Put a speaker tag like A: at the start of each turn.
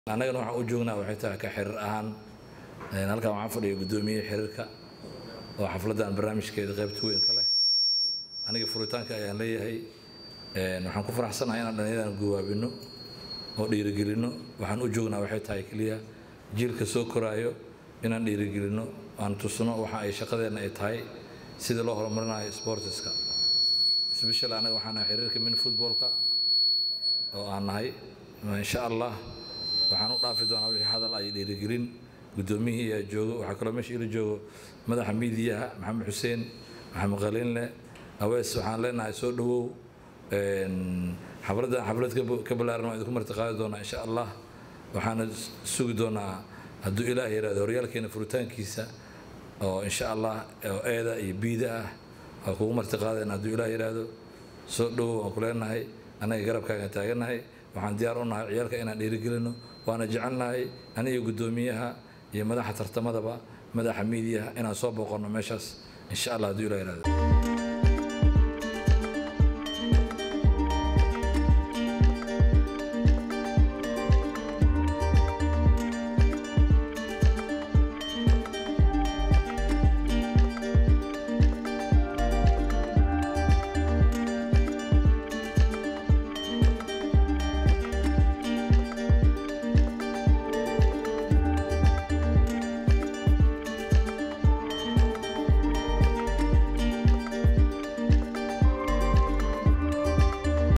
A: annagana waxaan u joognaa waxay tahay ka xiriir ahaan halkan waxaan fadhiya guddoomiye xiriirka oo xafladdan barnaamijkeeda qaybta weyn ka leh aniga furitaanka ayaan leeyahay waxaan ku faraxsanahay inaan dhallinyadan guwaabino oo dhiirigelino waxaan u joognaa waxay tahay keliya jiilka soo koraayo inaan dhiirigelino aan tusno waxa ay shaqadeenna ay tahay sidii loo horumarinayo sportiska special anaga waxaan nahay xiriirka min footballka oo aan nahay insha allah waxaan u dhaafi doonaa wixii hadal ay dhiirigelin guddoomiyihii ayaa joogo waxaa kaloo meesha ila joogo madaxa miidiyaha maxamed xuseen maxamed qaliinle awees waxaan leenahay soo dhowow xafladdan xaflad ka ballaaran waa idinku martiqaadi doonaa insha allah waxaana sugi doonaa hadduu ilaah yidhahdo horyaalkeena furitaankiisa oo insha allah oo eeda iyo biida ah waa kugu martiqaadeen hadduu ilaah yidhaahdo soo dhowow waan ku leenahay annaga garabkaagan taagannahay waxaan diyaar u nahay ciyaalka inaan dhiirigelino waana jecelnahay aniga guddoomiyaha iyo madaxa tartamadaba madaxa miidiyaha inaan soo booqanno meeshaas insha allah hadduu ilah yidhahdo